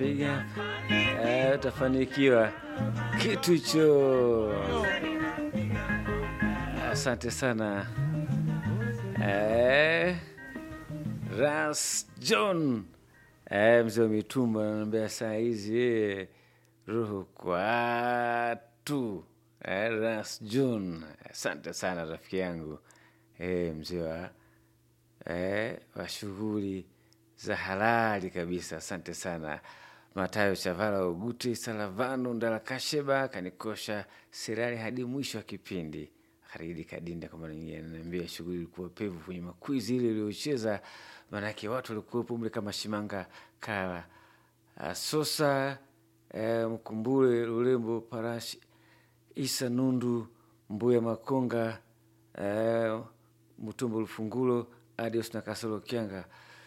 piga eh, utafanikiwa kitu hicho. Asante sana eh, Ras John eh, mzee wa mitumba ananiambia saa hizi eh, roho kwatu eh, Ras John, asante sana rafiki yangu eh, mzee wa eh, wa shughuli za halali kabisa. Asante sana Matayo Chavala Ugute Salavano Ndalakasheba kanikosha serali hadi mwisho wa kipindi. Haridi Kadinda kama ananiambia shughuli ilikuwa pevu kwenye makwizi ile iliyocheza, maanake watu walikuwepo mle kama Shimanga Kala uh, Sosa eh, Mkumbule Lulembo Parashi Isa Nundu Mbuya Makonga eh, Mutumbo Lufungulo Adios na Kasolo Kyanga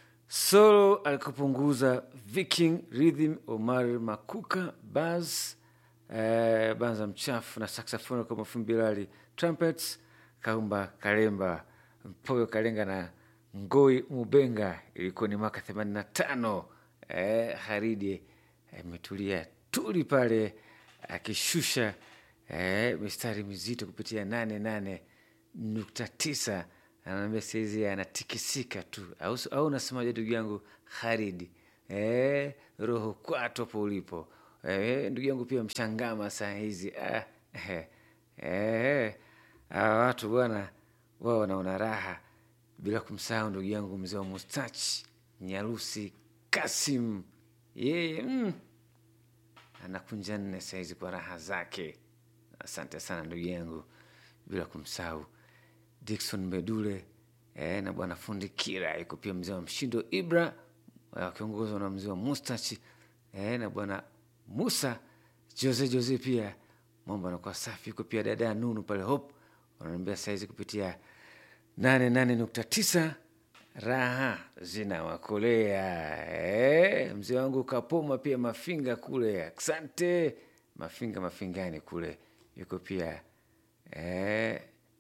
solo alikupunguza Viking Rhythm Omar Makuka Baz eh, Banza Mchafu na saxophone kwa Mafumbilali trumpets Kaumba Kalemba Mpoyo Kalenga na Ngoi Mubenga. Ilikuwa ni mwaka 85. Eh, Haridi ametulia eh, tuli pale akishusha eh, mistari mizito kupitia nane nane nukta tisa anaambia saizi anatikisika tu, au au unasemaje ndugu yangu Haridi? Eh, roho kwato hapo ulipo eh, ndugu yangu pia mshangama saa hizi ah, eh, eh, hawa watu bwana wao wanaona raha, bila kumsahau ndugu yangu mzee wa mustachi Nyarusi Kasim, yeye mm, anakunja nne sahizi kwa raha zake. Asante sana ndugu yangu, bila kumsahau Dickson Medule eh, na bwana fundi Kira iko pia mzee wa Mshindo Ibra wakiongozwa na mzee wa Mustachi eh, na bwana Musa Jose Jose pia mambo anakuwa safi. Iko pia dada ya Nunu pale Hope wanaambia saizi kupitia nane nane nukta tisa raha zinawakolea eh, mzee wangu Kapoma pia Mafinga kule, asante Mafinga Mafingani kule yuko pia eh,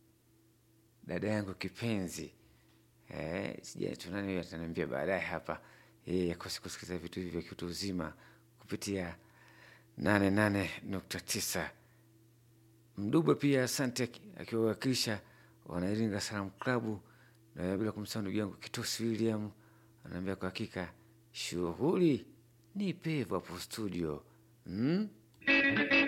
dada yangu kipenzi eh, sija tunani ataniambia baadaye hapa yeye akosi kusikiliza vitu hivi vya kiutu uzima kupitia nane nane nukta tisa Mdubwe pia asante, akiwawakilisha Wanairinga Salamu Klabu, na bila kumsahau ndugu yangu Kitosi William anaambia kwa hakika shughuli ni pevu hapo studio hmm?